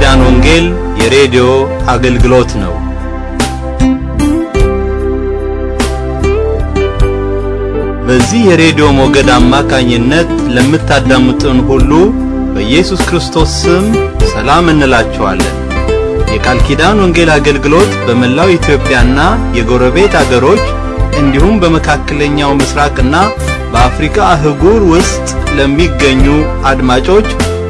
ኪዳን ወንጌል የሬዲዮ አገልግሎት ነው። በዚህ የሬዲዮ ሞገድ አማካኝነት ለምታዳምጡን ሁሉ በኢየሱስ ክርስቶስ ስም ሰላም እንላችኋለን። የቃል ኪዳን ወንጌል አገልግሎት በመላው ኢትዮጵያና የጎረቤት አገሮች እንዲሁም በመካከለኛው ምስራቅና በአፍሪካ አህጉር ውስጥ ለሚገኙ አድማጮች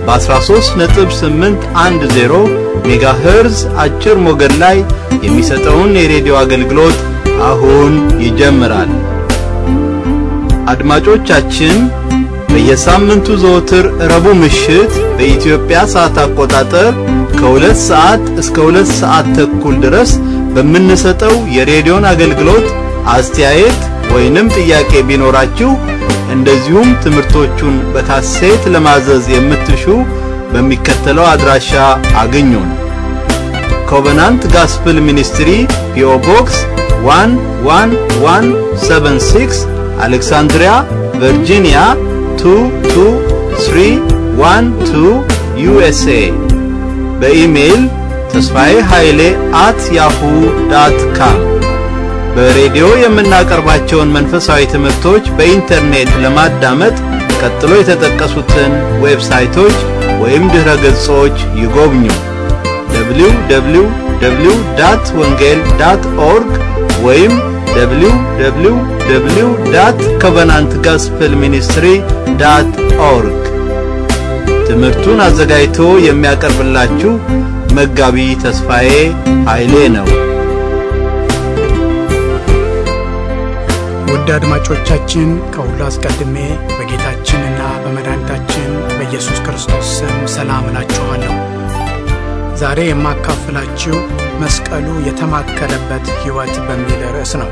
በ13.810 ሜጋሄርዝ አጭር ሞገድ ላይ የሚሰጠውን የሬዲዮ አገልግሎት አሁን ይጀምራል። አድማጮቻችን በየሳምንቱ ዘወትር ረቡዕ ምሽት በኢትዮጵያ ሰዓት አቆጣጠር ከሁለት ሰዓት እስከ ሁለት ሰዓት ተኩል ድረስ በምንሰጠው የሬዲዮን አገልግሎት አስተያየት ወይንም ጥያቄ ቢኖራችሁ እንደዚሁም ትምህርቶቹን በካሴት ለማዘዝ የምትሹ በሚከተለው አድራሻ አግኙን። ኮቨናንት ጋስፕል ሚኒስትሪ ፒኦ ቦክስ 11176 አሌክሳንድሪያ ቨርጂኒያ 22312 ዩኤስኤ በኢሜይል ተስፋዬ ኃይሌ አት ያሁ ዳት ካም በሬዲዮ የምናቀርባቸውን መንፈሳዊ ትምህርቶች በኢንተርኔት ለማዳመጥ ቀጥሎ የተጠቀሱትን ዌብሳይቶች ወይም ድረ ገጾች ይጎብኙ። www ዳት ወንጌል ዳት ኦርግ ወይም www ዳት ኮቨናንት ጋስፕል ሚኒስትሪ ዳት ኦርግ። ትምህርቱን አዘጋጅቶ የሚያቀርብላችሁ መጋቢ ተስፋዬ ኃይሌ ነው። ውድ አድማጮቻችን ከሁሉ አስቀድሜ በጌታችንና በመድኃኒታችን በኢየሱስ ክርስቶስ ስም ሰላም እላችኋለሁ። ዛሬ የማካፍላችሁ መስቀሉ የተማከለበት ሕይወት በሚል ርዕስ ነው።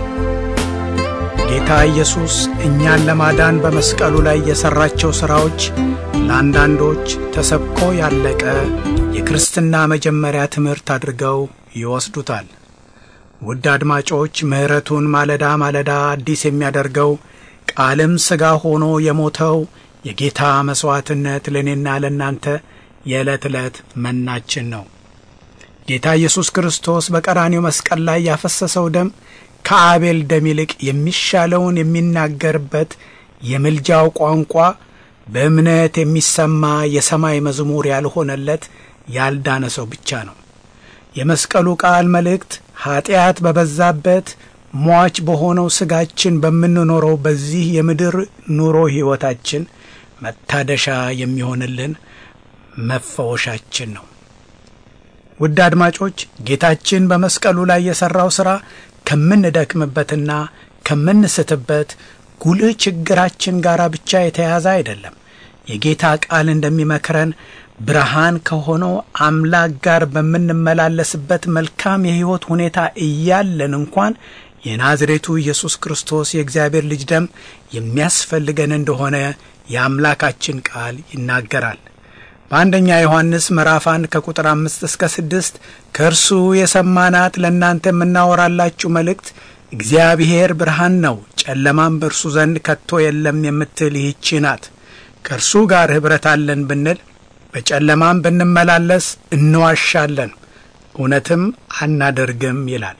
ጌታ ኢየሱስ እኛን ለማዳን በመስቀሉ ላይ የሠራቸው ሥራዎች ለአንዳንዶች ተሰብኮ ያለቀ የክርስትና መጀመሪያ ትምህርት አድርገው ይወስዱታል። ውድ አድማጮች ምሕረቱን ማለዳ ማለዳ አዲስ የሚያደርገው ቃልም ሥጋ ሆኖ የሞተው የጌታ መሥዋዕትነት ለእኔና ለእናንተ የዕለት ዕለት መናችን ነው። ጌታ ኢየሱስ ክርስቶስ በቀራኒው መስቀል ላይ ያፈሰሰው ደም ከአቤል ደም ይልቅ የሚሻለውን የሚናገርበት የምልጃው ቋንቋ በእምነት የሚሰማ የሰማይ መዝሙር ያልሆነለት ያልዳነ ሰው ብቻ ነው። የመስቀሉ ቃል መልእክት ኀጢአት በበዛበት ሟች በሆነው ሥጋችን በምንኖረው በዚህ የምድር ኑሮ ሕይወታችን መታደሻ የሚሆንልን መፈወሻችን ነው። ውድ አድማጮች ጌታችን በመስቀሉ ላይ የሠራው ሥራ ከምንደክምበትና ከምንስትበት ጉልህ ችግራችን ጋር ብቻ የተያዘ አይደለም። የጌታ ቃል እንደሚመክረን ብርሃን ከሆነው አምላክ ጋር በምንመላለስበት መልካም የሕይወት ሁኔታ እያለን እንኳን የናዝሬቱ ኢየሱስ ክርስቶስ የእግዚአብሔር ልጅ ደም የሚያስፈልገን እንደሆነ የአምላካችን ቃል ይናገራል። በአንደኛ ዮሐንስ ምዕራፍ አንድ ከቁጥር አምስት እስከ ስድስት ከእርሱ የሰማናት ለእናንተ የምናወራላችሁ መልእክት እግዚአብሔር ብርሃን ነው፣ ጨለማም በእርሱ ዘንድ ከቶ የለም የምትል ይህቺ ናት። ከእርሱ ጋር ኅብረት አለን ብንል በጨለማም ብንመላለስ እንዋሻለን፣ እውነትም አናደርግም ይላል።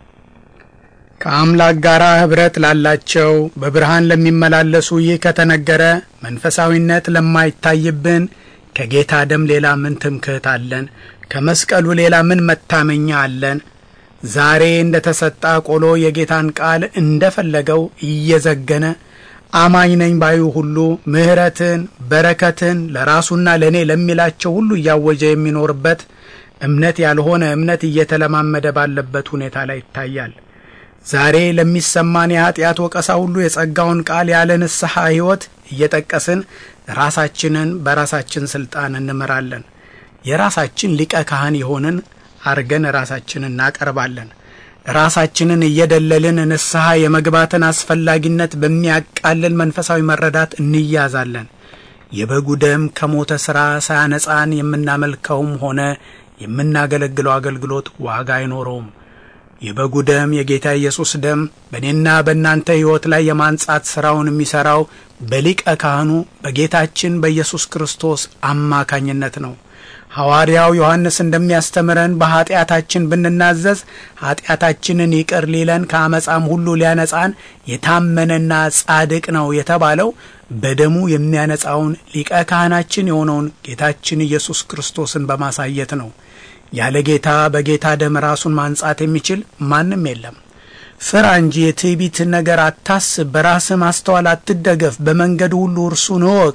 ከአምላክ ጋር ኅብረት ላላቸው በብርሃን ለሚመላለሱ ይህ ከተነገረ መንፈሳዊነት ለማይታይብን ከጌታ ደም ሌላ ምን ትምክህት አለን? ከመስቀሉ ሌላ ምን መታመኛ አለን? ዛሬ እንደ ተሰጣ ቆሎ የጌታን ቃል እንደ ፈለገው እየዘገነ አማኝ ነኝ ባዩ ሁሉ ምሕረትን በረከትን ለራሱና ለእኔ ለሚላቸው ሁሉ እያወጀ የሚኖርበት እምነት ያልሆነ እምነት እየተለማመደ ባለበት ሁኔታ ላይ ይታያል። ዛሬ ለሚሰማን የኀጢአት ወቀሳ ሁሉ የጸጋውን ቃል ያለ ንስሐ ሕይወት እየጠቀስን ራሳችንን በራሳችን ሥልጣን እንምራለን። የራሳችን ሊቀ ካህን የሆንን አርገን ራሳችንን እናቀርባለን። ራሳችንን እየደለልን ንስሐ የመግባትን አስፈላጊነት በሚያቃልል መንፈሳዊ መረዳት እንያዛለን። የበጉ ደም ከሞተ ሥራ ሳያነጻን የምናመልከውም ሆነ የምናገለግለው አገልግሎት ዋጋ አይኖረውም። የበጉ ደም የጌታ ኢየሱስ ደም በእኔና በእናንተ ሕይወት ላይ የማንጻት ሥራውን የሚሠራው በሊቀ ካህኑ በጌታችን በኢየሱስ ክርስቶስ አማካኝነት ነው። ሐዋርያው ዮሐንስ እንደሚያስተምረን በኀጢአታችን ብንናዘዝ ኀጢአታችንን ይቅር ሊለን ከአመፃም ሁሉ ሊያነጻን የታመነና ጻድቅ ነው የተባለው በደሙ የሚያነጻውን ሊቀ ካህናችን የሆነውን ጌታችን ኢየሱስ ክርስቶስን በማሳየት ነው። ያለ ጌታ በጌታ ደም ራሱን ማንጻት የሚችል ማንም የለም። ፍራ እንጂ የትዕቢትን ነገር አታስብ፣ በራስህ ማስተዋል አትደገፍ፣ በመንገድ ሁሉ እርሱን እወቅ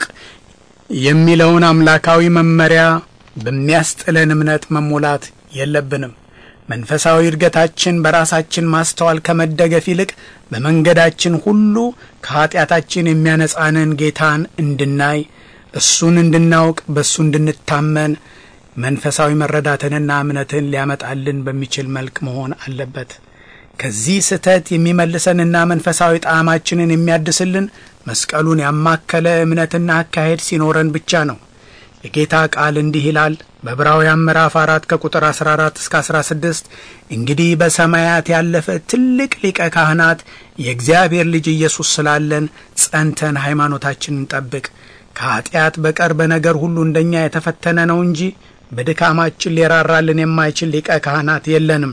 የሚለውን አምላካዊ መመሪያ በሚያስጥለን እምነት መሞላት የለብንም። መንፈሳዊ እድገታችን በራሳችን ማስተዋል ከመደገፍ ይልቅ በመንገዳችን ሁሉ ከኀጢአታችን የሚያነጻንን ጌታን እንድናይ፣ እሱን እንድናውቅ፣ በእሱ እንድንታመን መንፈሳዊ መረዳትንና እምነትን ሊያመጣልን በሚችል መልክ መሆን አለበት። ከዚህ ስህተት የሚመልሰንና መንፈሳዊ ጣዕማችንን የሚያድስልን መስቀሉን ያማከለ እምነትና አካሄድ ሲኖረን ብቻ ነው። የጌታ ቃል እንዲህ ይላል በዕብራውያን ምዕራፍ አራት ከቁጥር 14 እስከ 16 እንግዲህ በሰማያት ያለፈ ትልቅ ሊቀ ካህናት የእግዚአብሔር ልጅ ኢየሱስ ስላለን ጸንተን ሃይማኖታችንን ጠብቅ። ከኀጢአት በቀር በነገር ሁሉ እንደኛ የተፈተነ ነው እንጂ በድካማችን ሊራራልን የማይችል ሊቀ ካህናት የለንም።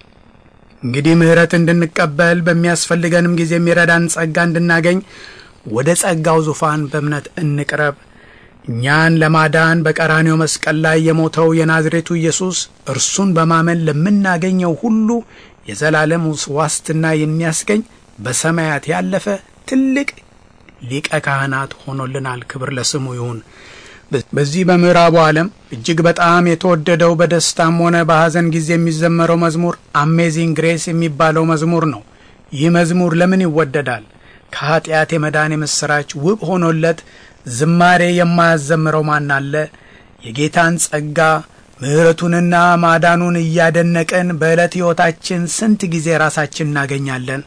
እንግዲህ ምሕረት እንድንቀበል በሚያስፈልገንም ጊዜ የሚረዳን ጸጋ እንድናገኝ ወደ ጸጋው ዙፋን በእምነት እንቅረብ። እኛን ለማዳን በቀራኔው መስቀል ላይ የሞተው የናዝሬቱ ኢየሱስ እርሱን በማመን ለምናገኘው ሁሉ የዘላለም ዋስትና የሚያስገኝ በሰማያት ያለፈ ትልቅ ሊቀ ካህናት ሆኖልናል። ክብር ለስሙ ይሁን። በዚህ በምዕራቡ ዓለም እጅግ በጣም የተወደደው በደስታም ሆነ በሐዘን ጊዜ የሚዘመረው መዝሙር አሜዚንግ ግሬስ የሚባለው መዝሙር ነው። ይህ መዝሙር ለምን ይወደዳል? ከኀጢአት የመዳን የምሥራች ውብ ሆኖለት ዝማሬ የማያዘምረው ማን አለ? የጌታን ጸጋ ምሕረቱንና ማዳኑን እያደነቅን በዕለት ሕይወታችን ስንት ጊዜ ራሳችን እናገኛለን?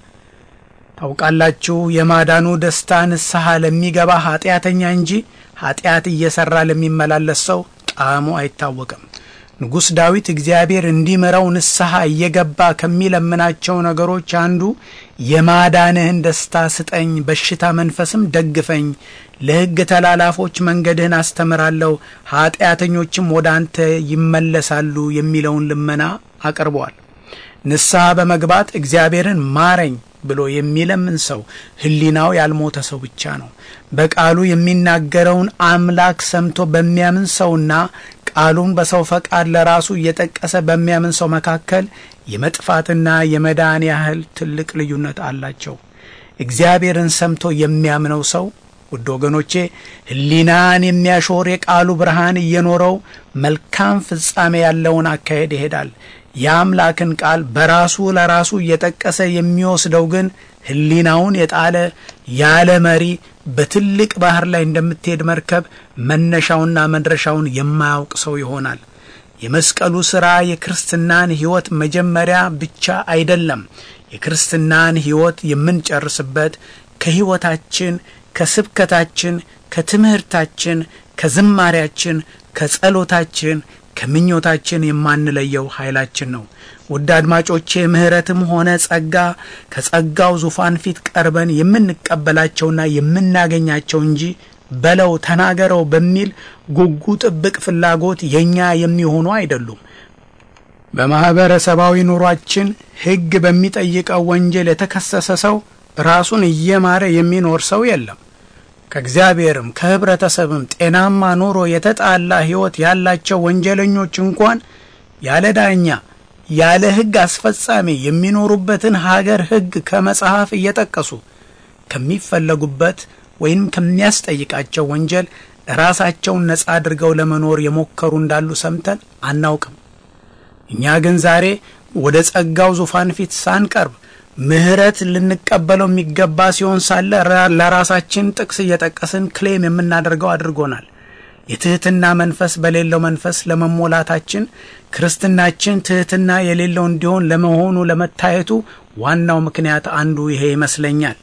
ታውቃላችሁ፣ የማዳኑ ደስታ ንስሐ ለሚገባ ኀጢአተኛ እንጂ ኀጢአት እየሠራ ለሚመላለስ ሰው ጣዕሙ አይታወቅም። ንጉሥ ዳዊት እግዚአብሔር እንዲምረው ንስሐ እየገባ ከሚለምናቸው ነገሮች አንዱ የማዳንህን ደስታ ስጠኝ፣ በሽታ መንፈስም ደግፈኝ፣ ለሕግ ተላላፎች መንገድህን አስተምራለሁ፣ ኀጢአተኞችም ወደ አንተ ይመለሳሉ የሚለውን ልመና አቅርበዋል። ንስሐ በመግባት እግዚአብሔርን ማረኝ ብሎ የሚለምን ሰው ሕሊናው ያልሞተ ሰው ብቻ ነው። በቃሉ የሚናገረውን አምላክ ሰምቶ በሚያምን ሰውና ቃሉን በሰው ፈቃድ ለራሱ እየጠቀሰ በሚያምን ሰው መካከል የመጥፋትና የመዳን ያህል ትልቅ ልዩነት አላቸው። እግዚአብሔርን ሰምቶ የሚያምነው ሰው ውድ ወገኖቼ ሕሊናን የሚያሾር የቃሉ ብርሃን እየኖረው መልካም ፍጻሜ ያለውን አካሄድ ይሄዳል። የአምላክን ቃል በራሱ ለራሱ እየጠቀሰ የሚወስደው ግን ሕሊናውን የጣለ ያለ መሪ በትልቅ ባህር ላይ እንደምትሄድ መርከብ መነሻውና መድረሻውን የማያውቅ ሰው ይሆናል። የመስቀሉ ሥራ የክርስትናን ሕይወት መጀመሪያ ብቻ አይደለም። የክርስትናን ሕይወት የምንጨርስበት ከሕይወታችን፣ ከስብከታችን፣ ከትምህርታችን፣ ከዝማሪያችን፣ ከጸሎታችን ከምኞታችን የማንለየው ኃይላችን ነው። ውድ አድማጮቼ ምሕረትም ሆነ ጸጋ ከጸጋው ዙፋን ፊት ቀርበን የምንቀበላቸውና የምናገኛቸው እንጂ በለው ተናገረው በሚል ጉጉ ጥብቅ ፍላጎት የእኛ የሚሆኑ አይደሉም። በማኅበረሰባዊ ኑሯችን ሕግ በሚጠይቀው ወንጀል የተከሰሰ ሰው ራሱን እየማረ የሚኖር ሰው የለም። ከእግዚአብሔርም ከኅብረተሰብም ጤናማ ኑሮ የተጣላ ሕይወት ያላቸው ወንጀለኞች እንኳን ያለ ዳኛ ያለ ሕግ አስፈጻሚ የሚኖሩበትን ሀገር ሕግ ከመጽሐፍ እየጠቀሱ ከሚፈለጉበት ወይም ከሚያስጠይቃቸው ወንጀል ራሳቸውን ነጻ አድርገው ለመኖር የሞከሩ እንዳሉ ሰምተን አናውቅም። እኛ ግን ዛሬ ወደ ጸጋው ዙፋን ፊት ሳንቀርብ ምሕረት ልንቀበለው የሚገባ ሲሆን ሳለ ለራሳችን ጥቅስ እየጠቀስን ክሌም የምናደርገው አድርጎናል። የትህትና መንፈስ በሌለው መንፈስ ለመሞላታችን ክርስትናችን ትህትና የሌለው እንዲሆን ለመሆኑ ለመታየቱ ዋናው ምክንያት አንዱ ይሄ ይመስለኛል።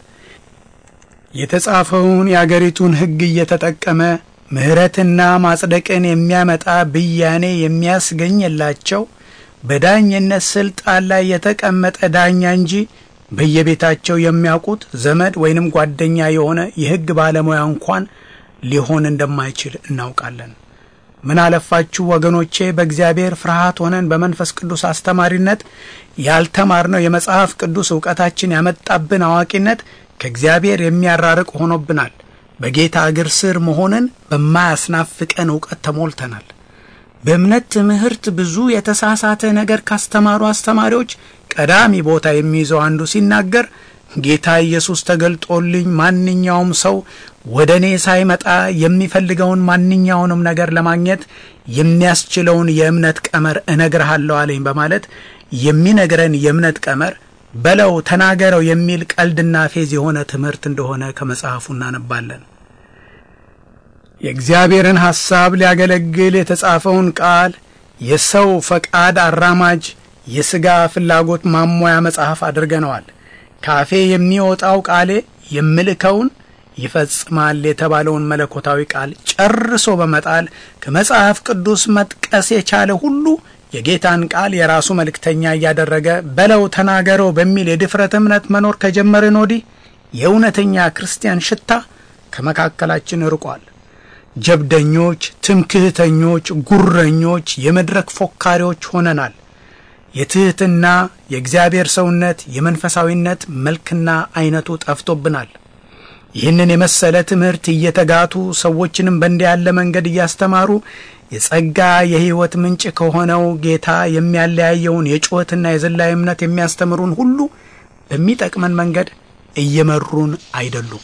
የተጻፈውን የአገሪቱን ሕግ እየተጠቀመ ምሕረትና ማጽደቅን የሚያመጣ ብያኔ የሚያስገኝላቸው በዳኝነት ስልጣን ላይ የተቀመጠ ዳኛ እንጂ በየቤታቸው የሚያውቁት ዘመድ ወይንም ጓደኛ የሆነ የሕግ ባለሙያ እንኳን ሊሆን እንደማይችል እናውቃለን። ምን አለፋችሁ ወገኖቼ በእግዚአብሔር ፍርሃት ሆነን በመንፈስ ቅዱስ አስተማሪነት ያልተማርነው የመጽሐፍ ቅዱስ እውቀታችን ያመጣብን አዋቂነት ከእግዚአብሔር የሚያራርቅ ሆኖብናል። በጌታ እግር ስር መሆንን በማያስናፍቀን እውቀት ተሞልተናል። በእምነት ትምህርት ብዙ የተሳሳተ ነገር ካስተማሩ አስተማሪዎች ቀዳሚ ቦታ የሚይዘው አንዱ ሲናገር ጌታ ኢየሱስ ተገልጦልኝ ማንኛውም ሰው ወደ እኔ ሳይመጣ የሚፈልገውን ማንኛውንም ነገር ለማግኘት የሚያስችለውን የእምነት ቀመር እነግርሃለሁ አለኝ በማለት የሚነግረን የእምነት ቀመር በለው ተናገረው የሚል ቀልድና ፌዝ የሆነ ትምህርት እንደሆነ ከመጽሐፉ እናነባለን። የእግዚአብሔርን ሐሳብ ሊያገለግል የተጻፈውን ቃል የሰው ፈቃድ አራማጅ የሥጋ ፍላጎት ማሟያ መጽሐፍ አድርገነዋል። ካፌ የሚወጣው ቃሌ የምልከውን ይፈጽማል የተባለውን መለኮታዊ ቃል ጨርሶ በመጣል ከመጽሐፍ ቅዱስ መጥቀስ የቻለ ሁሉ የጌታን ቃል የራሱ መልእክተኛ እያደረገ በለው ተናገረው በሚል የድፍረት እምነት መኖር ከጀመርን ወዲህ የእውነተኛ ክርስቲያን ሽታ ከመካከላችን ርቋል። ጀብደኞች፣ ትምክህተኞች፣ ጉረኞች፣ የመድረክ ፎካሪዎች ሆነናል። የትሕትና የእግዚአብሔር ሰውነት የመንፈሳዊነት መልክና አይነቱ ጠፍቶብናል። ይህንን የመሰለ ትምህርት እየተጋቱ ሰዎችንም በእንዲህ ያለ መንገድ እያስተማሩ የጸጋ የሕይወት ምንጭ ከሆነው ጌታ የሚያለያየውን የጩኸትና የዝላይ እምነት የሚያስተምሩን ሁሉ በሚጠቅመን መንገድ እየመሩን አይደሉም።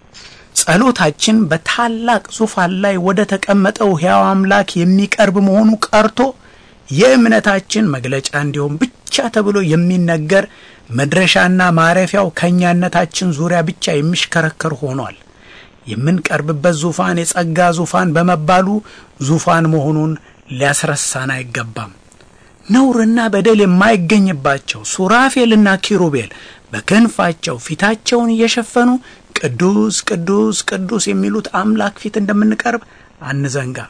ጸሎታችን በታላቅ ዙፋን ላይ ወደ ተቀመጠው ሕያው አምላክ የሚቀርብ መሆኑ ቀርቶ የእምነታችን መግለጫ እንዲሆን ብቻ ተብሎ የሚነገር መድረሻና ማረፊያው ከእኛነታችን ዙሪያ ብቻ የሚሽከረከር ሆኗል። የምንቀርብበት ዙፋን የጸጋ ዙፋን በመባሉ ዙፋን መሆኑን ሊያስረሳን አይገባም። ነውርና በደል የማይገኝባቸው ሱራፌልና ኪሩቤል በክንፋቸው ፊታቸውን እየሸፈኑ ቅዱስ ቅዱስ ቅዱስ የሚሉት አምላክ ፊት እንደምንቀርብ አንዘንጋ።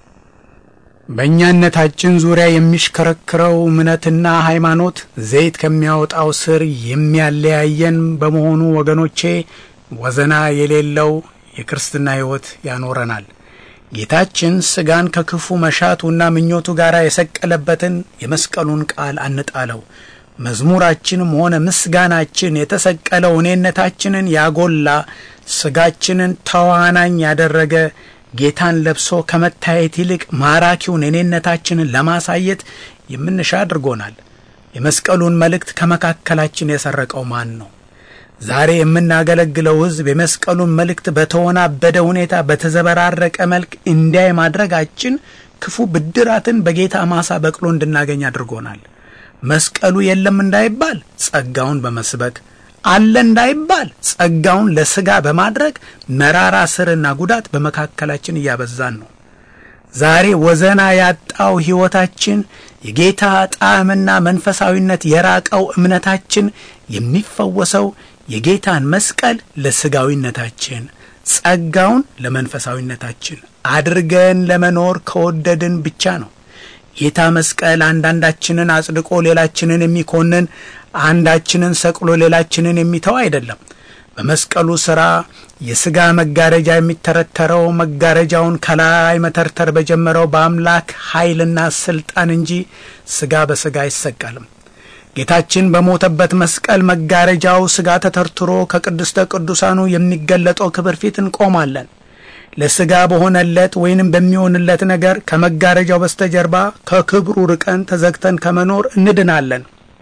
በእኛነታችን ዙሪያ የሚሽከረክረው እምነትና ሃይማኖት ዘይት ከሚያወጣው ስር የሚያለያየን በመሆኑ ወገኖቼ ወዘና የሌለው የክርስትና ሕይወት ያኖረናል። ጌታችን ሥጋን ከክፉ መሻቱና ምኞቱ ጋር የሰቀለበትን የመስቀሉን ቃል አንጣለው። መዝሙራችንም ሆነ ምስጋናችን የተሰቀለው እኔነታችንን ያጎላ ሥጋችንን ተዋናኝ ያደረገ ጌታን ለብሶ ከመታየት ይልቅ ማራኪውን እኔነታችንን ለማሳየት የምንሻ አድርጎናል። የመስቀሉን መልእክት ከመካከላችን የሰረቀው ማን ነው? ዛሬ የምናገለግለው ሕዝብ የመስቀሉን መልእክት በተወናበደ ሁኔታ በተዘበራረቀ መልክ እንዲያይ ማድረጋችን ክፉ ብድራትን በጌታ ማሳ በቅሎ እንድናገኝ አድርጎናል። መስቀሉ የለም እንዳይባል ጸጋውን በመስበክ አለ እንዳይባል ጸጋውን ለሥጋ በማድረግ መራራ ስርና ጉዳት በመካከላችን እያበዛን ነው። ዛሬ ወዘና ያጣው ሕይወታችን፣ የጌታ ጣዕምና መንፈሳዊነት የራቀው እምነታችን የሚፈወሰው የጌታን መስቀል ለሥጋዊነታችን፣ ጸጋውን ለመንፈሳዊነታችን አድርገን ለመኖር ከወደድን ብቻ ነው። ጌታ መስቀል አንዳንዳችንን አጽድቆ ሌላችንን የሚኮንን አንዳችንን ሰቅሎ ሌላችንን የሚተው አይደለም። በመስቀሉ ሥራ የሥጋ መጋረጃ የሚተረተረው መጋረጃውን ከላይ መተርተር በጀመረው በአምላክ ኃይልና ሥልጣን እንጂ ሥጋ በሥጋ አይሰቀልም። ጌታችን በሞተበት መስቀል መጋረጃው ሥጋ ተተርትሮ ከቅድስተ ቅዱሳኑ የሚገለጠው ክብር ፊት እንቆማለን። ለሥጋ በሆነለት ወይንም በሚሆንለት ነገር ከመጋረጃው በስተጀርባ ከክብሩ ርቀን ተዘግተን ከመኖር እንድናለን።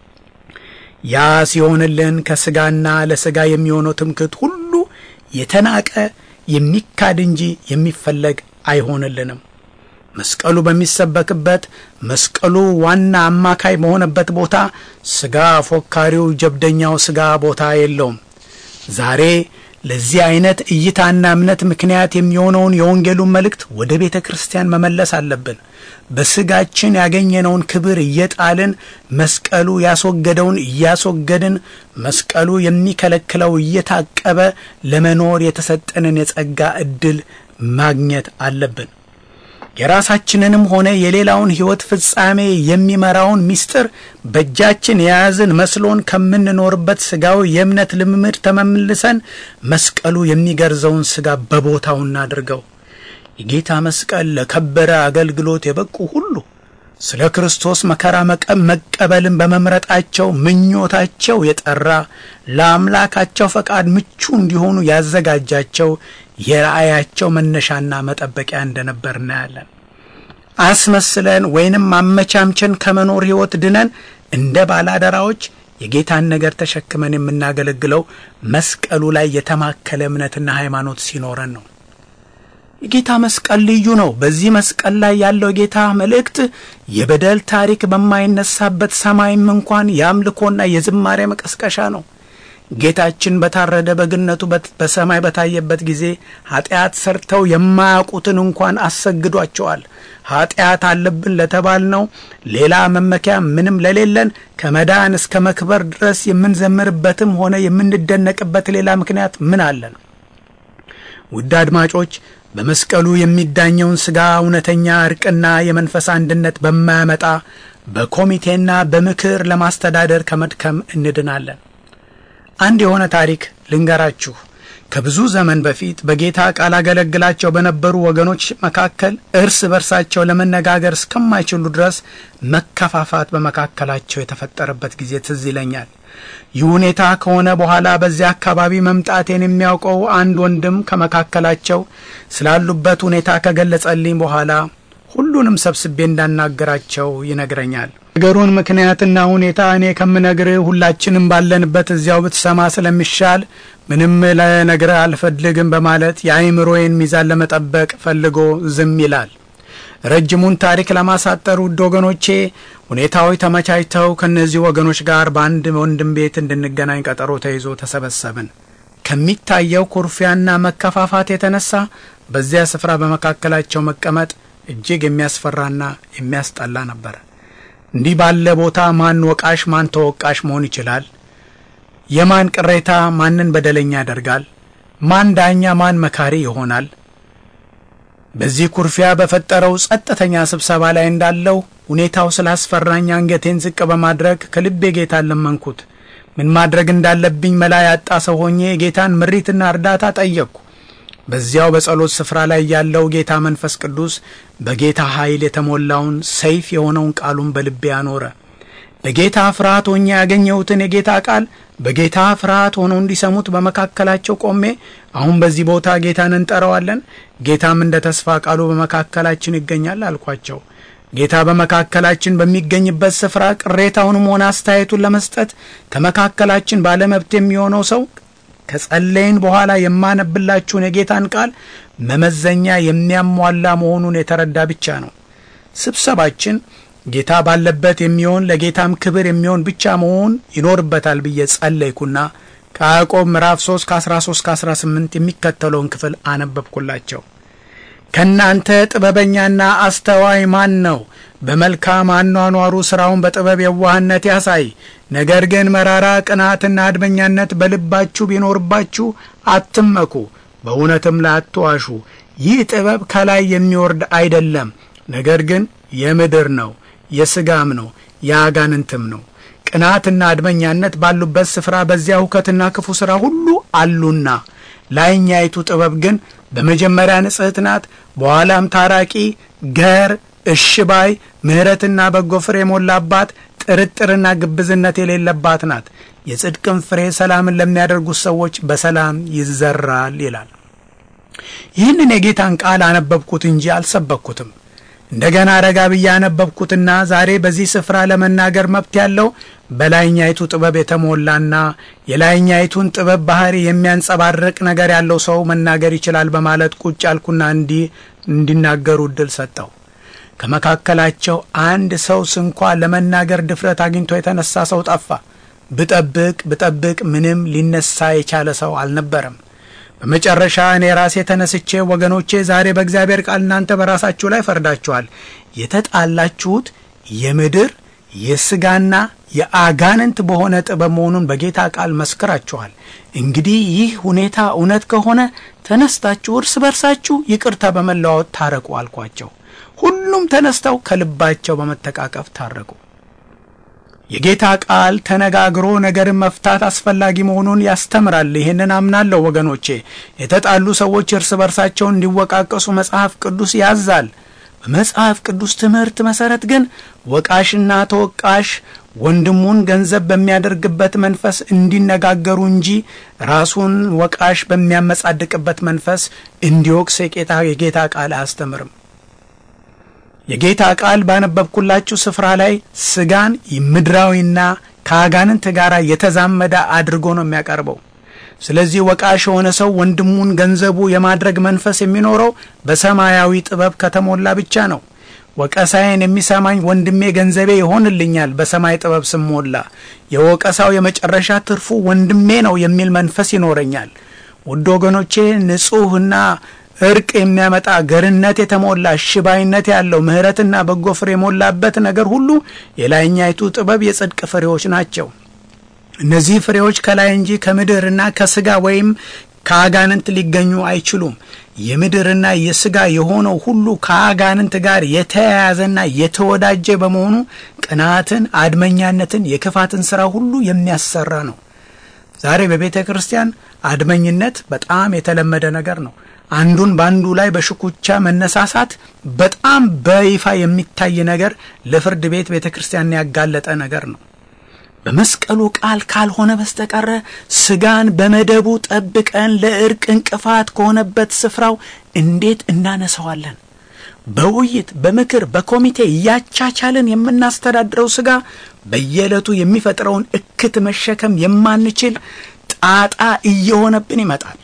ያ ሲሆንልን ከሥጋና ለሥጋ የሚሆነው ትምክህት ሁሉ የተናቀ የሚካድ እንጂ የሚፈለግ አይሆንልንም። መስቀሉ በሚሰበክበት መስቀሉ ዋና አማካይ በሆነበት ቦታ ሥጋ ፎካሪው ጀብደኛው ሥጋ ቦታ የለውም። ዛሬ ለዚህ አይነት እይታና እምነት ምክንያት የሚሆነውን የወንጌሉን መልእክት ወደ ቤተ ክርስቲያን መመለስ አለብን። በሥጋችን ያገኘነውን ክብር እየጣልን መስቀሉ ያስወገደውን እያስወገድን መስቀሉ የሚከለክለው እየታቀበ ለመኖር የተሰጠንን የጸጋ ዕድል ማግኘት አለብን። የራሳችንንም ሆነ የሌላውን ሕይወት ፍጻሜ የሚመራውን ምስጢር በእጃችን የያዝን መስሎን ከምንኖርበት ሥጋዊ የእምነት ልምምድ ተመልሰን መስቀሉ የሚገርዘውን ሥጋ በቦታው እናድርገው። የጌታ መስቀል ለከበረ አገልግሎት የበቁ ሁሉ ስለ ክርስቶስ መከራ መቀበልን በመምረጣቸው ምኞታቸው የጠራ ለአምላካቸው ፈቃድ ምቹ እንዲሆኑ ያዘጋጃቸው የራእያቸው መነሻና መጠበቂያ እንደነበር እናያለን። አስመስለን ወይንም አመቻምቸን ከመኖር ሕይወት ድነን እንደ ባላደራዎች የጌታን ነገር ተሸክመን የምናገለግለው መስቀሉ ላይ የተማከለ እምነትና ሃይማኖት ሲኖረን ነው። የጌታ መስቀል ልዩ ነው። በዚህ መስቀል ላይ ያለው የጌታ መልእክት የበደል ታሪክ በማይነሳበት ሰማይም እንኳን የአምልኮና የዝማሬ መቀስቀሻ ነው። ጌታችን በታረደ በግነቱ በሰማይ በታየበት ጊዜ ኃጢአት ሰርተው የማያውቁትን እንኳን አሰግዷቸዋል። ኃጢአት አለብን ለተባል ነው ሌላ መመኪያ ምንም ለሌለን ከመዳን እስከ መክበር ድረስ የምንዘምርበትም ሆነ የምንደነቅበት ሌላ ምክንያት ምን አለን? ውድ አድማጮች በመስቀሉ የሚዳኘውን ሥጋ እውነተኛ እርቅና የመንፈስ አንድነት በማያመጣ በኮሚቴና በምክር ለማስተዳደር ከመድከም እንድናለን። አንድ የሆነ ታሪክ ልንገራችሁ። ከብዙ ዘመን በፊት በጌታ ቃል አገለግላቸው በነበሩ ወገኖች መካከል እርስ በርሳቸው ለመነጋገር እስከማይችሉ ድረስ መከፋፋት በመካከላቸው የተፈጠረበት ጊዜ ትዝ ይለኛል። ይህ ሁኔታ ከሆነ በኋላ በዚያ አካባቢ መምጣቴን የሚያውቀው አንድ ወንድም ከመካከላቸው ስላሉበት ሁኔታ ከገለጸልኝ በኋላ ሁሉንም ሰብስቤ እንዳናገራቸው ይነግረኛል። ነገሩን ምክንያትና ሁኔታ እኔ ከምነግርህ ሁላችንም ባለንበት እዚያው ብትሰማ ስለሚሻል ምንም ለነግርህ አልፈልግም በማለት የአእምሮዬን ሚዛን ለመጠበቅ ፈልጎ ዝም ይላል። ረጅሙን ታሪክ ለማሳጠር ውድ ወገኖቼ ሁኔታዎች ተመቻችተው ከእነዚህ ወገኖች ጋር በአንድ ወንድም ቤት እንድንገናኝ ቀጠሮ ተይዞ ተሰበሰብን። ከሚታየው ኩርፊያና መከፋፋት የተነሳ በዚያ ስፍራ በመካከላቸው መቀመጥ እጅግ የሚያስፈራና የሚያስጠላ ነበር። እንዲህ ባለ ቦታ ማን ወቃሽ ማን ተወቃሽ መሆን ይችላል? የማን ቅሬታ ማንን በደለኛ ያደርጋል? ማን ዳኛ ማን መካሪ ይሆናል? በዚህ ኩርፊያ በፈጠረው ጸጥተኛ ስብሰባ ላይ እንዳለው ሁኔታው ስላስፈራኝ አንገቴን ዝቅ በማድረግ ከልቤ ጌታን ለመንኩት። ምን ማድረግ እንዳለብኝ መላ ያጣ ሰው ሆኜ የጌታን ምሪትና እርዳታ ጠየቅኩ። በዚያው በጸሎት ስፍራ ላይ ያለው ጌታ መንፈስ ቅዱስ በጌታ ኃይል የተሞላውን ሰይፍ የሆነውን ቃሉን በልቤ አኖረ። በጌታ ፍርሃት ሆኜ ያገኘሁትን የጌታ ቃል በጌታ ፍርሃት ሆነው እንዲሰሙት በመካከላቸው ቆሜ አሁን በዚህ ቦታ ጌታን እንጠራዋለን፣ ጌታም እንደ ተስፋ ቃሉ በመካከላችን ይገኛል አልኳቸው። ጌታ በመካከላችን በሚገኝበት ስፍራ ቅሬታውንም ሆነ አስተያየቱን ለመስጠት ከመካከላችን ባለመብት የሚሆነው ሰው ከጸለይን በኋላ የማነብላችሁን የጌታን ቃል መመዘኛ የሚያሟላ መሆኑን የተረዳ ብቻ ነው። ስብሰባችን ጌታ ባለበት የሚሆን ለጌታም ክብር የሚሆን ብቻ መሆን ይኖርበታል ብዬ ጸለይኩና ከያዕቆብ ምዕራፍ 3 ከ13 ከ18 የሚከተለውን ክፍል አነበብኩላቸው። ከእናንተ ጥበበኛና አስተዋይ ማን ነው? በመልካም አኗኗሩ ሥራውን በጥበብ የዋህነት ያሳይ። ነገር ግን መራራ ቅናትና አድመኛነት በልባችሁ ቢኖርባችሁ አትመኩ፣ በእውነትም ላይ አትዋሹ። ይህ ጥበብ ከላይ የሚወርድ አይደለም፣ ነገር ግን የምድር ነው፣ የሥጋም ነው፣ የአጋንንትም ነው። ቅናትና አድመኛነት ባሉበት ስፍራ በዚያ ሁከትና ክፉ ሥራ ሁሉ አሉና ላይኛይቱ ጥበብ ግን በመጀመሪያ ንጽሕት ናት፣ በኋላም ታራቂ፣ ገር፣ እሽባይ፣ ምሕረትና በጎ ፍሬ የሞላባት ጥርጥርና ግብዝነት የሌለባት ናት። የጽድቅም ፍሬ ሰላምን ለሚያደርጉት ሰዎች በሰላም ይዘራል ይላል። ይህንን የጌታን ቃል አነበብኩት እንጂ አልሰበክኩትም። እንደገና ረጋ ብዬ አነበብኩትና ዛሬ በዚህ ስፍራ ለመናገር መብት ያለው በላይኛይቱ ጥበብ የተሞላና የላይኛይቱን ጥበብ ባህሪ የሚያንጸባርቅ ነገር ያለው ሰው መናገር ይችላል በማለት ቁጭ አልኩና እንዲህ እንዲናገሩ እድል ሰጠው። ከመካከላቸው አንድ ሰው ስንኳ ለመናገር ድፍረት አግኝቶ የተነሳ ሰው ጠፋ። ብጠብቅ ብጠብቅ ምንም ሊነሳ የቻለ ሰው አልነበረም። በመጨረሻ እኔ ራሴ ተነስቼ ወገኖቼ፣ ዛሬ በእግዚአብሔር ቃል እናንተ በራሳችሁ ላይ ፈርዳችኋል። የተጣላችሁት የምድር የሥጋና የአጋንንት በሆነ ጥበብ መሆኑን በጌታ ቃል መስክራችኋል። እንግዲህ ይህ ሁኔታ እውነት ከሆነ ተነስታችሁ እርስ በርሳችሁ ይቅርታ በመለዋወጥ ታረቁ አልኳቸው። ሁሉም ተነስተው ከልባቸው በመተቃቀፍ ታረቁ። የጌታ ቃል ተነጋግሮ ነገርን መፍታት አስፈላጊ መሆኑን ያስተምራል። ይህንን አምናለሁ ወገኖቼ። የተጣሉ ሰዎች እርስ በርሳቸው እንዲወቃቀሱ መጽሐፍ ቅዱስ ያዛል። በመጽሐፍ ቅዱስ ትምህርት መሰረት ግን ወቃሽና ተወቃሽ ወንድሙን ገንዘብ በሚያደርግበት መንፈስ እንዲነጋገሩ እንጂ ራሱን ወቃሽ በሚያመጻድቅበት መንፈስ እንዲወቅስ የጌታ ቃል አያስተምርም። የጌታ ቃል ባነበብኩላችሁ ስፍራ ላይ ስጋን ምድራዊና ከአጋንንት ጋር የተዛመደ አድርጎ ነው የሚያቀርበው። ስለዚህ ወቃሽ የሆነ ሰው ወንድሙን ገንዘቡ የማድረግ መንፈስ የሚኖረው በሰማያዊ ጥበብ ከተሞላ ብቻ ነው። ወቀሳዬን የሚሰማኝ ወንድሜ ገንዘቤ ይሆንልኛል በሰማይ ጥበብ ስሞላ፣ የወቀሳው የመጨረሻ ትርፉ ወንድሜ ነው የሚል መንፈስ ይኖረኛል። ውድ ወገኖቼ ንጹሕና እርቅ የሚያመጣ ገርነት የተሞላ ሽባይነት ያለው ምሕረትና በጎ ፍሬ የሞላበት ነገር ሁሉ የላይኛይቱ ጥበብ የጽድቅ ፍሬዎች ናቸው። እነዚህ ፍሬዎች ከላይ እንጂ ከምድርና ከስጋ ወይም ከአጋንንት ሊገኙ አይችሉም። የምድርና የስጋ የሆነው ሁሉ ከአጋንንት ጋር የተያያዘና የተወዳጀ በመሆኑ ቅናትን፣ አድመኛነትን፣ የክፋትን ሥራ ሁሉ የሚያሰራ ነው። ዛሬ በቤተ ክርስቲያን አድመኝነት በጣም የተለመደ ነገር ነው። አንዱን በአንዱ ላይ በሽኩቻ መነሳሳት በጣም በይፋ የሚታይ ነገር፣ ለፍርድ ቤት ቤተ ክርስቲያን ያጋለጠ ነገር ነው። በመስቀሉ ቃል ካልሆነ በስተቀረ ስጋን በመደቡ ጠብቀን ለእርቅ እንቅፋት ከሆነበት ስፍራው እንዴት እናነሳዋለን? በውይይት በምክር በኮሚቴ እያቻቻልን የምናስተዳድረው ስጋ በየዕለቱ የሚፈጥረውን እክት መሸከም የማንችል ጣጣ እየሆነብን ይመጣል።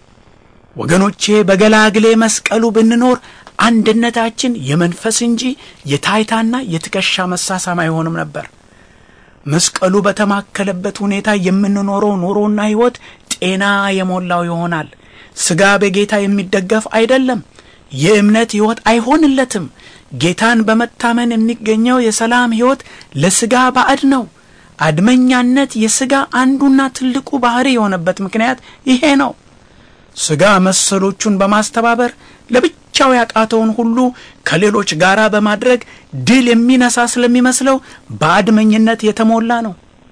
ወገኖቼ በገላግሌ መስቀሉ ብንኖር አንድነታችን የመንፈስ እንጂ የታይታና የትከሻ መሳሳም አይሆንም ነበር። መስቀሉ በተማከለበት ሁኔታ የምንኖረው ኑሮና ሕይወት ጤና የሞላው ይሆናል። ስጋ በጌታ የሚደገፍ አይደለም። የእምነት ሕይወት አይሆንለትም። ጌታን በመታመን የሚገኘው የሰላም ሕይወት ለስጋ ባዕድ ነው። አድመኛነት የስጋ አንዱና ትልቁ ባህሪ የሆነበት ምክንያት ይሄ ነው። ስጋ መሰሎቹን በማስተባበር ለብቻው ያቃተውን ሁሉ ከሌሎች ጋር በማድረግ ድል የሚነሳ ስለሚመስለው በአድመኝነት የተሞላ ነው።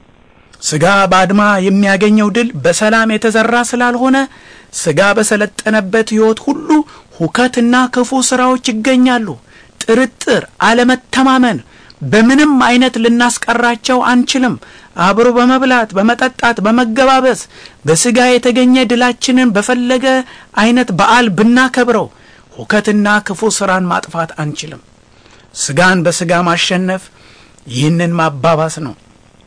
ስጋ በአድማ የሚያገኘው ድል በሰላም የተዘራ ስላልሆነ ስጋ በሰለጠነበት ሕይወት ሁሉ ሁከትና ክፉ ሥራዎች ይገኛሉ። ጥርጥር፣ አለመተማመን በምንም አይነት ልናስቀራቸው አንችልም። አብሮ በመብላት በመጠጣት በመገባበስ በስጋ የተገኘ ድላችንን በፈለገ አይነት በዓል ብናከብረው ሁከትና ክፉ ሥራን ማጥፋት አንችልም። ስጋን በስጋ ማሸነፍ ይህንን ማባባስ ነው።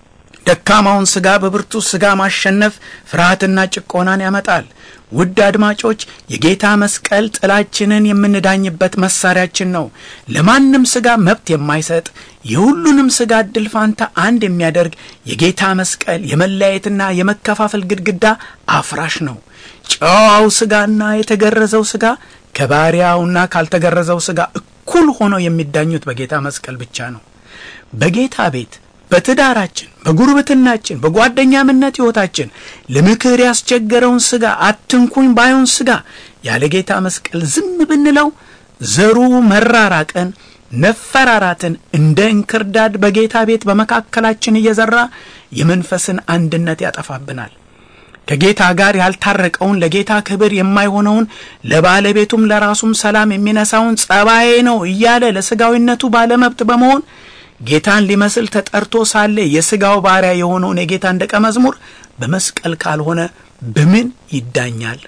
ደካማውን ስጋ በብርቱ ስጋ ማሸነፍ ፍርሃትና ጭቆናን ያመጣል። ውድ አድማጮች፣ የጌታ መስቀል ጥላችንን የምንዳኝበት መሳሪያችን ነው። ለማንም ስጋ መብት የማይሰጥ የሁሉንም ስጋ እድል ፋንታ አንድ የሚያደርግ የጌታ መስቀል የመለያየትና የመከፋፈል ግድግዳ አፍራሽ ነው። ጨዋው ስጋና የተገረዘው ስጋ ከባሪያውና ካልተገረዘው ስጋ እኩል ሆነው የሚዳኙት በጌታ መስቀል ብቻ ነው። በጌታ ቤት በትዳራችን፣ በጉርብትናችን፣ በጓደኛምነት ሕይወታችን ለምክር ያስቸገረውን ስጋ አትንኩኝ ባዩን ስጋ ያለ ጌታ መስቀል ዝም ብንለው ዘሩ መራራቅን፣ መፈራራትን እንደ እንክርዳድ በጌታ ቤት በመካከላችን እየዘራ የመንፈስን አንድነት ያጠፋብናል። ከጌታ ጋር ያልታረቀውን ለጌታ ክብር የማይሆነውን ለባለቤቱም ለራሱም ሰላም የሚነሳውን ጸባዬ ነው እያለ ለስጋዊነቱ ባለመብት በመሆን ጌታን ሊመስል ተጠርቶ ሳለ የስጋው ባሪያ የሆነውን የጌታን ደቀ መዝሙር በመስቀል ካልሆነ በምን ይዳኛል?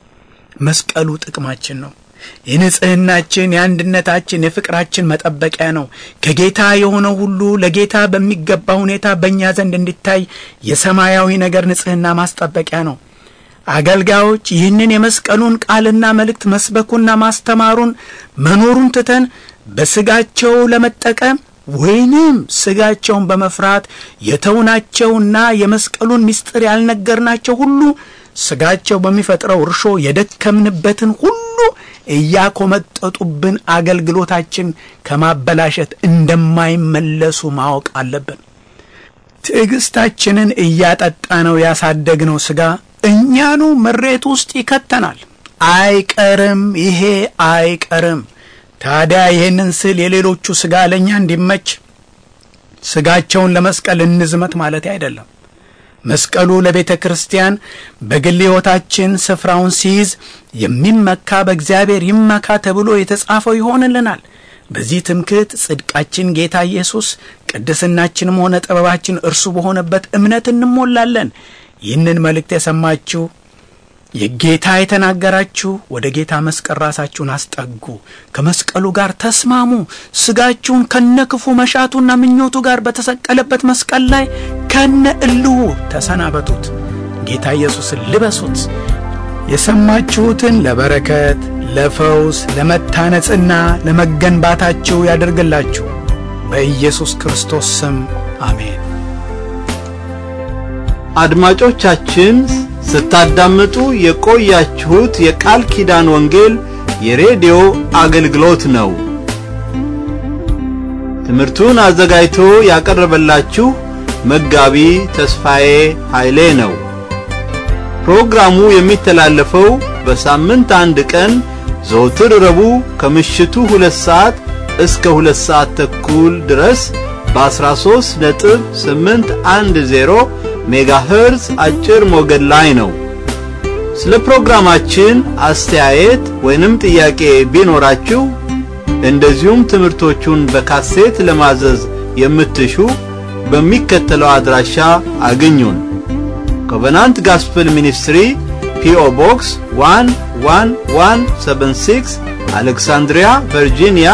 መስቀሉ ጥቅማችን ነው። የንጽህናችን፣ የአንድነታችን፣ የፍቅራችን መጠበቂያ ነው። ከጌታ የሆነው ሁሉ ለጌታ በሚገባ ሁኔታ በእኛ ዘንድ እንዲታይ የሰማያዊ ነገር ንጽህና ማስጠበቂያ ነው። አገልጋዮች ይህንን የመስቀሉን ቃልና መልእክት መስበኩና ማስተማሩን መኖሩን ትተን በስጋቸው ለመጠቀም ወይንም ስጋቸውን በመፍራት የተውናቸውና የመስቀሉን ምስጢር ያልነገርናቸው ሁሉ ስጋቸው በሚፈጥረው እርሾ የደከምንበትን ሁሉ እያኮመጠጡብን አገልግሎታችን ከማበላሸት እንደማይመለሱ ማወቅ አለብን። ትዕግስታችንን እያጠጣ ነው ያሳደግነው ስጋ እኛኑ ምሬት ውስጥ ይከተናል። አይቀርም፣ ይሄ አይቀርም። ታዲያ ይህንን ስል የሌሎቹ ስጋ ለእኛ እንዲመች ስጋቸውን ለመስቀል እንዝመት ማለት አይደለም። መስቀሉ ለቤተ ክርስቲያን በግል ሕይወታችን ስፍራውን ሲይዝ የሚመካ በእግዚአብሔር ይመካ ተብሎ የተጻፈው ይሆንልናል። በዚህ ትምክህት ጽድቃችን ጌታ ኢየሱስ፣ ቅድስናችንም ሆነ ጥበባችን እርሱ በሆነበት እምነት እንሞላለን። ይህንን መልእክት የሰማችሁ የጌታ የተናገራችሁ ወደ ጌታ መስቀል ራሳችሁን አስጠጉ፣ ከመስቀሉ ጋር ተስማሙ። ስጋችሁን ከነ ክፉ መሻቱና ምኞቱ ጋር በተሰቀለበት መስቀል ላይ ከነ እልሁ ተሰናበቱት። ጌታ ኢየሱስን ልበሱት። የሰማችሁትን ለበረከት፣ ለፈውስ፣ ለመታነጽና ለመገንባታችሁ ያደርግላችሁ። በኢየሱስ ክርስቶስ ስም አሜን። አድማጮቻችን ስታዳምጡ የቆያችሁት የቃል ኪዳን ወንጌል የሬዲዮ አገልግሎት ነው። ትምህርቱን አዘጋጅቶ ያቀረበላችሁ መጋቢ ተስፋዬ ኃይሌ ነው። ፕሮግራሙ የሚተላለፈው በሳምንት አንድ ቀን ዘወትር ረቡዕ ከምሽቱ ሁለት ሰዓት እስከ ሁለት ሰዓት ተኩል ድረስ በ13 ነጥብ 810 ሜጋሄርዝ አጭር ሞገድ ላይ ነው። ስለ ፕሮግራማችን አስተያየት ወይንም ጥያቄ ቢኖራችሁ እንደዚሁም ትምህርቶቹን በካሴት ለማዘዝ የምትሹ በሚከተለው አድራሻ አግኙን። ኮቨናንት ጋስፕል ሚኒስትሪ ፒኦ ቦክስ 11176 አሌክሳንድሪያ ቨርጂኒያ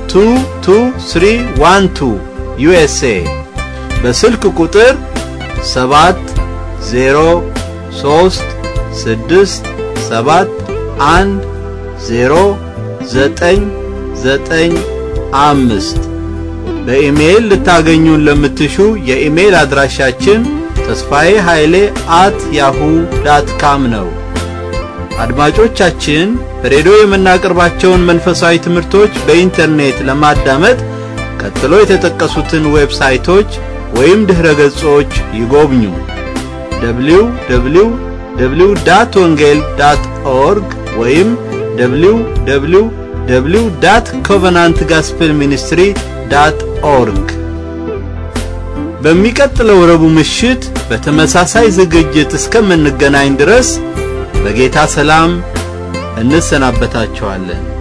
22312 ዩኤስኤ በስልክ ቁጥር ሰባት ዜሮ ሶስት ስድስት ሰባት አንድ ዜሮ ዘጠኝ ዘጠኝ አምስት በኢሜይል ልታገኙን ለምትሹ የኢሜይል አድራሻችን ተስፋዬ ኃይሌ አት ያሁ ዳት ካም ነው። አድማጮቻችን በሬዲዮ የምናቀርባቸውን መንፈሳዊ ትምህርቶች በኢንተርኔት ለማዳመጥ ቀጥሎ የተጠቀሱትን ዌብሳይቶች ወይም ድኅረ ገጾች ይጎብኙ። www ዳት ወንጌል ዳት ኦርግ ወይም www ዳት ኮቨናንት ጋስፕል ሚኒስትሪ ዳት ኦርግ። በሚቀጥለው ረቡዕ ምሽት በተመሳሳይ ዝግጅት እስከምንገናኝ ድረስ በጌታ ሰላም እንሰናበታችኋለን።